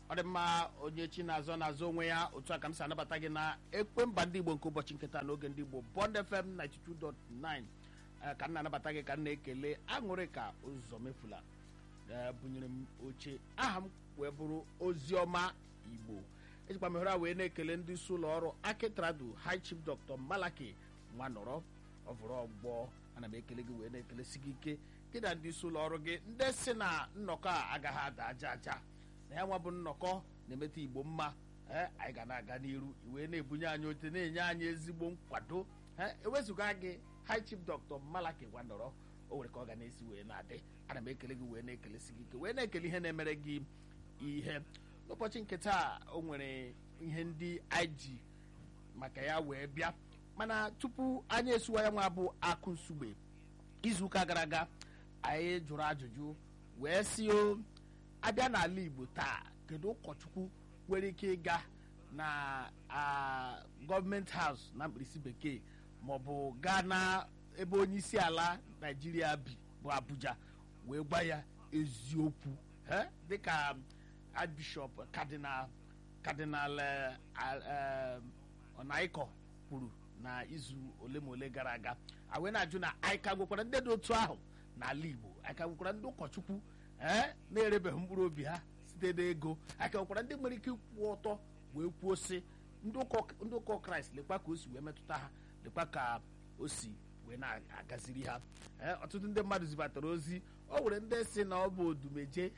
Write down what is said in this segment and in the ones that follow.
ọ dị mma onye chi na-azọ na-azọ onwe ya otu a ka m si anabata gị na ekwe mba ndị igbo nke ụbọchị nketa n'oge ndị igbo bond fm 92.9 eh, ka m na-anabata gị ka m na-ekele aṅụrị ka ụzọ mefula eh, bunyere m oche aha m wee bụrụ oziọma igbo ejikwa m ohere a wee na-ekele ndị isi ụlọ ọrụ akitradu high chief dr malaki nwanọrọ ọvụrụ ọgbọ ana m ekele gị wee na-ekelesi gị ike gị na ndị isi ụlọ ọrụ gị ndị si na nnọkọ a agaghị ada aja aja na ya nwa bụ nnọkọ na-emeta igbo mma ee anyị ga na-aga n'iru wee na-ebunye anyị oche na-enye anyị ezigbo nkwado ee ewezụga gị high chief dr malaki gwanọrọ o nwere ka ọ ga na-esi wee na-adị ana m ekele gị wee na-ekelesi gị ike wee na-ekele ihe na-emere gị ihe n'ụbọchị nke taa o nwere ihe ndị anyị ji maka ya wee bịa mana tupu anyị esuwa ya nwa bụ akụ nsugbe izuụka gara aga anyị jụrụ ajụjụ wee si o abịa n'ala igbo taa kedu ụkọchukwu nwere ike ịga na a, gọọmenti haus na mkpirisi bekee maọbụ gaa na ebe onye isi ala naijiria bi bụ abuja wee gwa ya eziokwu eh, dịka archbishop cardinal cardinal eh, eh, ọnaịkọ kwuru na izu ole ma ole gara aga a wee na-ajụ na anyị ka nwekwara ndị dị otu ahụ n'ala igbo anyị ka nwekwara ndị ụkọchukwu ee na-erebeghị mkpụrụ obi ha site n'ego anyị ka nwekwara ndị nwere ike ịkwụ ọtọ wee kwuo sị ndị ụkọ- ndị ụkọ kraịst lekwa ka o si wee metụta ha lekwa ka o si wee na-agaziri ha ee ọtụtụ ndị mmadụ zibatara ozi o nwere ndị si na ọ bụ odumeje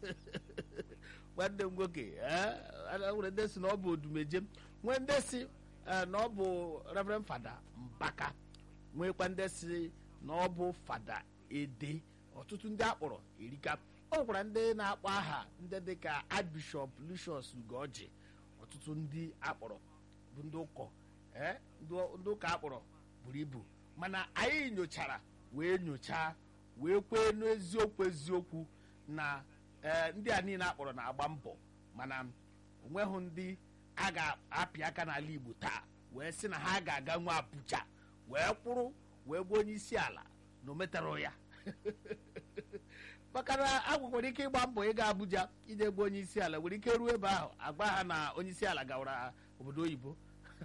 nwanne m nwoke ee o nwere ndị si na ọ bụ odumeje nwee ndị si eh, na ọ bụ reverend fada mbaka nwekwa ndị si na ọ bụ fada ede ọtụtụ ndị akpọrọ erika o nwekwara ndị na-akpọ aha ndị dịka archbishop lucius ugoji ọtụtụ ndị akpọrọ bụ ndị ụkọ eh, ndị ndị ụka akpọrọ buru ibu mana anyị nyochara wee nyochaa wee kwee n'eziokwu eziokwu na eh, ndị a niile akpọrọ na-agba mbọ mana onweghị ndị a ga-apị aka n'ala igbo taa wee sị na ha ga-aga nwa abuja wee kwụrụ wee gwa onye isi ala na o metara ya maka na a nwekwara ike ịgba mbọ ịga abuja ije gwa onye isi ala nwere ike ruo ebe ahụ agba ha na onye isi ala gawara obodo oyibo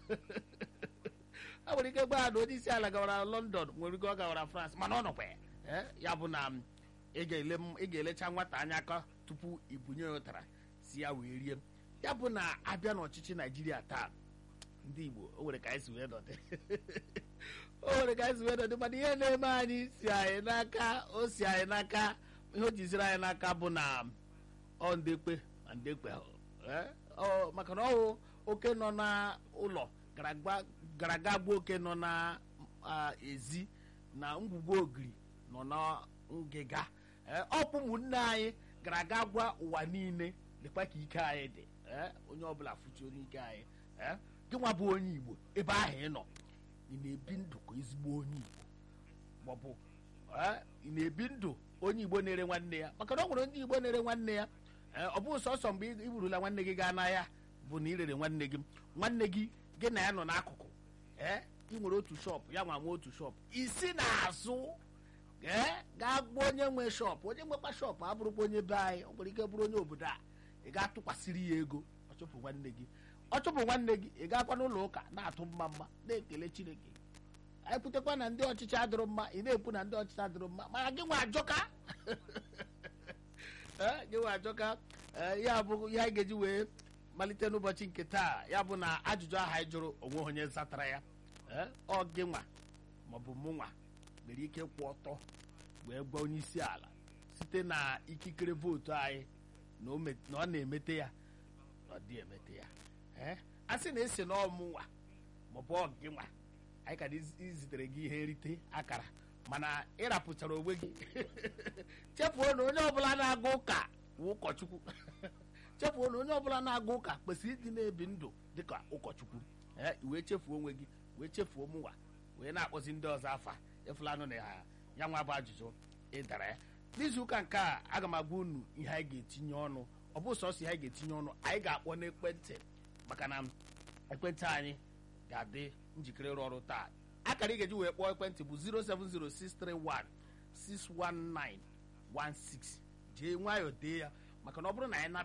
a nwere ike gwa ha na onye isi ala gawara london nwere ike ọ gawara france mana ọ nọkwa ya Eh, ya bụ na m, ị ga-ele m- ị ga-elecha nwata anya aka tupu ibunye ya ụtara si ya wee rie ya bụ na abịa n'ọchịchị naijiria taa ndị igbo o nwere ka anyị si wee nọdị o nwere ka anyị si wee nọdị mana ihe na-eme anyị si anyị n'aka o si anyị n'aka ihe o jiziri anyị n'aka bụ na ọ ndekpe ma ndekpe ahụ. Eh, ọ- maka na ọwụ oke nọ n'ụlọ gara gba- gara aga gbuo oke nọ na ah, ezi na ngwugwu ogiri nọ na ngịga Eh, ọkpụ ụmụnne anyị gara aga gwa ụwa niile dịkwa ka ike anyị dị Eh, onye ọbụla fụchi onye ike anyị Eh, gị nwa bụ onye igbo ebe ahụ ị nọ ị na-ebi ndụ ka ezigbo onye igbo maọbụ eh, ị na-ebi ndụ onye igbo na-ere nwanne ya maka na ọ nwere onye igbo na-ere nwanne ya Eh, ọ bụghị sọsọ mgbe ị burula nwanne gị gaa n'ahịa bụ na ị rere nwanne gị nwanne gị gị na ya nọ n'akụkụ ee ị nwere otu shọpụ ya nwa nwe otu shọpụ isi n'azụ ee gaa gbuo onye nwe shọpụ onye nwekwa shọpụ abụrụkwa onye be anyị ọ nwere ike bụrụ onye obodo a ị ga-atụkwasịrị ya ego ọ chụpụ nwanne gị ọ chụpụ nwanne gị ị ga-akwa n'ụlọ ụka na-atụ mma mma na-ekele chineke anyị kwutekwa na ndị ọchịchị adịrọ mma ị na-ekwu na ndị ọchịchị adịrọ mma mana gị nwe ajọka Ee, gị nwe ajọka Ee, ya bụ ihe anyị ga-eji wee malite n'ụbọchị nke taa ya bụ na ajụjụ ahụ anyị jụrụ onwe onye zatara ya Ee, ọ gị nwa maọbụ mụ nwa nwere ike kwụ ọtọ wee gwa onye isi ala site na ikikere vootu anyị na o met- na ọ na-emete ya na ọ dị emete ya Ee, a sị na esi n'ọmụnwa maọbụ ọ gị nwa anyị ka izitere gị ihe nrite akara mana ịrapụchara onwe gị chefuo na onye ọbụla na-aga ụka wụ ụkọchukwu chefuo na onye ọbụla na-aga ụka kwesịrị ịdị na-ebi ndụ dịka ụkọchukwu ee i wee chefuo onwe gị wee chefuo mụnwa wee na-akpọzi ndị ọzọ afa efulanụ na ha ya nwa bụ ajụjụ ịdara ya n'izu ụka nke a aga m agwa unu ihe anyị ga-etinye ọnụ ọ bụ sọsọ ihe anyị ga-etinye ọnụ anyị ga-akpọ n'ekwentị maka na ekwentị anyị ga-adị njikere ịrụ ọrụ taa akara ị ga-eji wee kpọọ ekwentị bụ 07063161916 jee nwayọọ dee ya maka na ọ bụrụ na anyị nata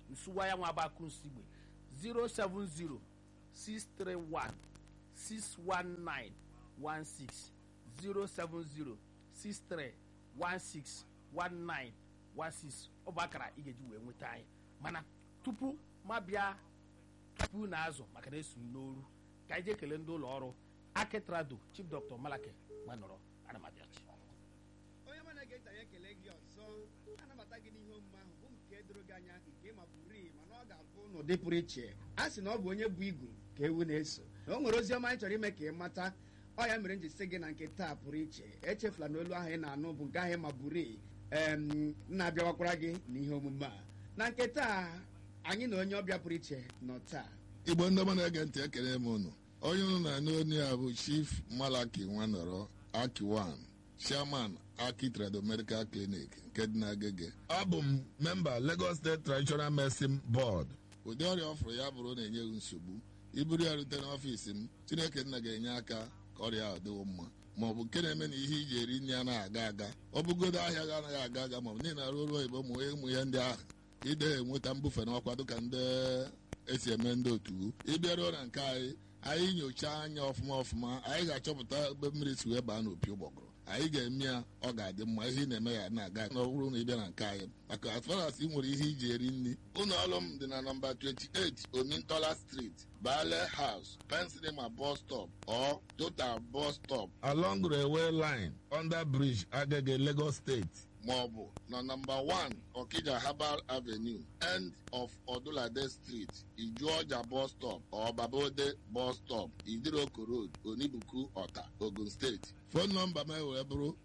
nsuwa ya nwa abakụ nsigbe 070 631 619 16 070 63 16 19 16 ọ bụ akara ị ga-eji wee nweta anyị mana tupu ma bịa tupu na azụ maka na esu n'oru ka anyị jee kelee ndị ụlọ ọrụ akitrado chief dr malaki gbanọrọ ana m abịachi onye ma na-ege ntị anyị ekele gị ọzọ anabata gị n'ihe omume ahụ bụ nke doro gị anya nke ma bụrụ mana ọ ga-abụ n'ụdị pụrụ iche a sị na ọ bụ onye bụ igu ka ewu na-eso na o nwere ozi ọma anyị chọrọ ime ka ị mata ọ ya mere m ji sị gị na nke taa pụrụ iche echefula na olu ahụ ị na-anụ bụ nke ahụ ma bụrụ na-abịawakwara gị n'ihe omume a na nke taa anyị na onye ọbịa pụrụ iche nọ taa igbo ndị ọma na-ege ntị ekele m unu onye unu na-anụ onye a bụ chief malaki nwanọrọ akiwan chairman aki trado medical clinic nke dị n'agege abụ m memba lagos state traditional medicine board ụdị ọrịa ọ fụrụ ya bụrụ na-enye gị nsogbu iburu ya rute n'ọfiisi m chineke nna ga-enye aka ka ọrịa ahụ dịwo mma ma ọ bụ nke na-eme na ihe iji eri nri anaghị aga aga ọ bụgodo ahịa ga anaghị aga aga ma ọ bụ niile arụ ọrụ oyibo ụmụ ụmụ ya ndị ahụ ide enweta mbufe n'ọkwa dịka ndị esi eme ndị otu ịbịaruo na nke anyị anyị nyochaa anya ọfụma ọfụma anyị ga-achọpụta ebe mmiri si wee baa n'opi ụgbọgụrụ anyị ga-eme ya ọ ga-adị mma ihe ị na-eme ya na-aga na ọ bụrụ na ị bịa na nke anyị maka as far as ị nwere ihe iji eri nri ụlọ ọrụ m dị na nọmba 28 omintola street bale house pensilema bus stop or total bus stop along railway line under bridge agege lagos state maọbụ na nọmba 1 okija herbal avenue end of odulade street ijuọja bus stop or babode bus stop idiroko road onibuku ọta ogun steeti fon nọmba m wee bụrụ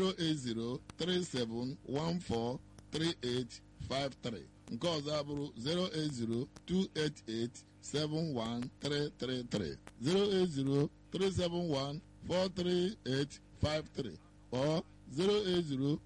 08037143853 nke ọzọ abụrụ 08028871333 08037143853 or 080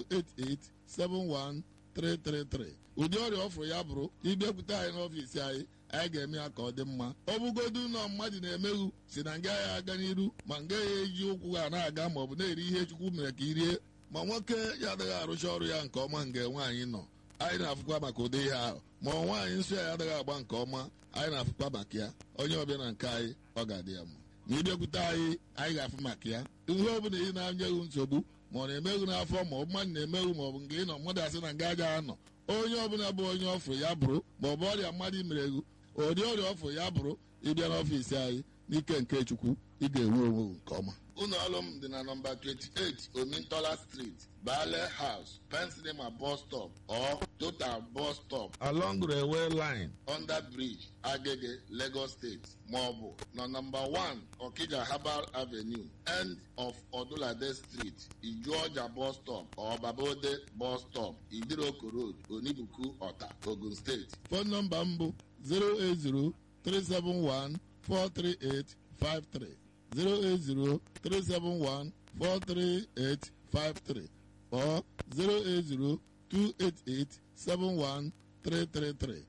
288-71333 ụdị ọrịa ọfụrụ ya bụrụ ịbịakwute anyị n'ọfiisi anyị anyị ga-eme ya ka ọ dị mma ọ bụgodu ụlọ mmadụ na-emeghu si na nga ya aga n'iru ma nga ya eji ụkwụ ha na-aga ma ọ bụ na-eri ihe chukwu mere ka i rie ma nwoke ya adịghị arụcha ọrụ ya nke ọma nga nwaanyị nọ anyị na-afụkwa maka ụdị ihe ahụ ma ọ nwaanyị nsọ ya adịghị agba nke ọma anyị na-afụkwa maka ya onye ọbịa na nke anyị ọ ga-adị ya mma ma ịbịakwute anyị anyị ga-afụ maka ya ihe ọ bụla ị na-anyeghị nsogbu ma ọ na-emeghu n'afọ ma ọ bụ mmadụ na-emeghu ma ọ bụ nke ị nọ mmadụ asị na nga aja anọ onye ọbụla bụ onye ọfụrụ ya bụrụ ma ọ bụ ọrịa mmadụ mere egwu ụdị ọrịa ọfụrụ ya bụrụ ịbịa n'ọfiisi anyị n'ike nke chukwu ị ga-enwe onwe nke ọma ụlọ ọrụ m dị na nọmba 28 omintola street bale house pensilema bus stop or total bus stop along railway line under bridge agege lagos state maọbụ na nọmba 1 okija herbal avenue end of odulade street ijuọja bus stop or babode bus stop idiroko road onibuku ọta ogun steeti fon nọmba m bụ 080 371 43853 08037143853 or 08028871333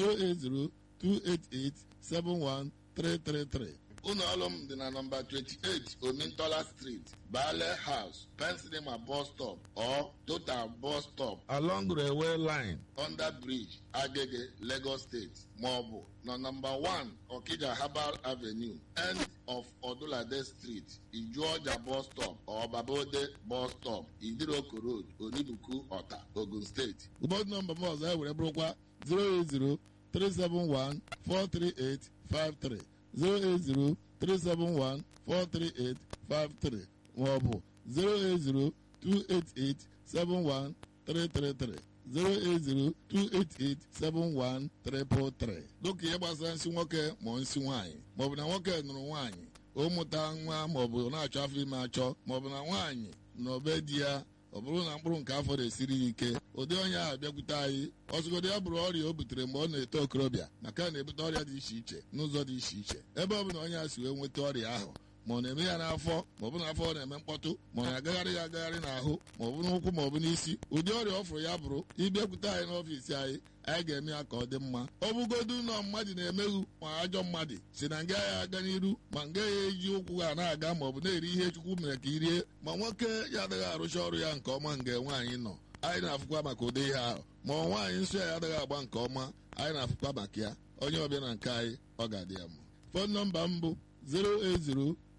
08028871333 ụlọ ọrụ m dị na nọmba 28 omintola street bale house pensilema bus stop or total bus stop along railway line under bridge agege lagos state maọbụ na nọmba 1 okija herbal avenue end of odulade street ijuọja bus stop or babode bus stop idiroko road onibuku ọta ogun steeti ụbọchị nọmba m ọzọ e were bụrụkwa 080 371 43853 08037143853 maọbụ 08028871333 08028871333 dịka ihe gbasara nsị nwoke ma nsị nwaanyị maọbụ na nwoke nụrụ nwaanyị o mụta nwa maọbụ na-achọ afọ ime achọ maọbụ na nwaanyị na obe di ya ọ bụrụ na mkpụrụ nke afọ na-esiri ya ike ụdị onye ahụ bịakwute anyị ọzụgodo ya bụrụ ọrịa o butere mgbe ọ na-eto okorobịa maka na-ebute ọrịa dị iche iche n'ụzọ dị iche iche ebe ọ bụla onye a si wee nweta ọrịa ahụ ma ọ na-eme ya n'afọ ma ọ bụ n'afọ ọ na-eme mkpọtụ ma ọ na-agagharị ya agagharị n'ahụ ma ọ bụ n'ụkwụ ma ọ bụ n'isi ụdị ọrịa ọ fụrụ ya bụrụ ịbịakwute anyị n'ọfiisi anyị anyị ga-eme ya ka ọ dị mma ọ bụgodu ụlọ mmadụ na-emeghu ma ajọ mmadụ si na nga ya aga n'iru ma nga ya eji ụkwụ ha na-aga ma ọ bụ na-eri ihe chukwu mere ka i rie ma nwoke ya adịghị arụcha ọrụ ya nke ọma nga nwaanyị nọ anyị na-afụkwa maka ụdị ihe ahụ ma ọ nwaanyị nsọ ya adịghị agba nke ọma anyị na-afụkwa maka ya onye ọbịa na nke anyị ọ ga-adị ya mma fon nọmba m bụ 080